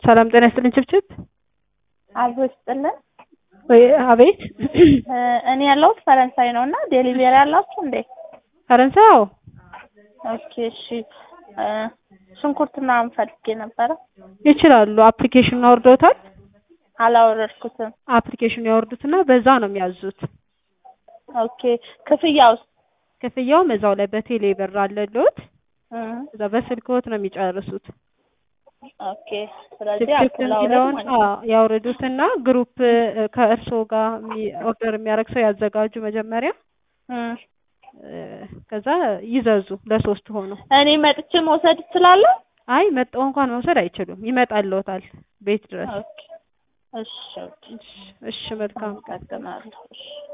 ሰላም ጤና ይስጥልኝ ችብችብ። አብሮ ይስጥልን። ወይ አቤት። እኔ ያለሁት ፈረንሳይ ነው እና ዴሊቬሪ ያላችሁ እንዴ? ፈረንሳይ? አዎ። ኦኬ እሺ። ሽንኩርት ምናምን ፈልጌ ነበረ። ይችላሉ። አፕሊኬሽኑን አውርደውታል? አላወረድኩትም። አፕሊኬሽኑ ያወርዱትና በዛ ነው የሚያዙት። ኦኬ ክፍያውስ? ክፍያውም እዛው ላይ በቴሌ ብር አለልዎት። እም፣ እዛ በስልክዎት ነው የሚጨርሱት። ኦኬ ስለዚህ ችፕችፕ አፕል አውረድ የሚለውን ማለት ነው። አዎ፣ ያውርዱትና ግሩፕ ከእርስዎ ጋር የሚ- ኦርደር የሚያደርግ ሰው ያዘጋጁ መጀመሪያ። እም፣ እ፣ ከዛ ይዘዙ ለሶስት ሆኖ። እኔ መጥቼ መውሰድ እችላለሁ? አይ መጠው እንኳን መውሰድ አይችሉም፣ ይመጣልዎታል ቤት ድረስ። ኦኬ እሺ ኦኬ። እሺ፣ እሺ መልካም ቀን። አመሰግናለሁ። እሺ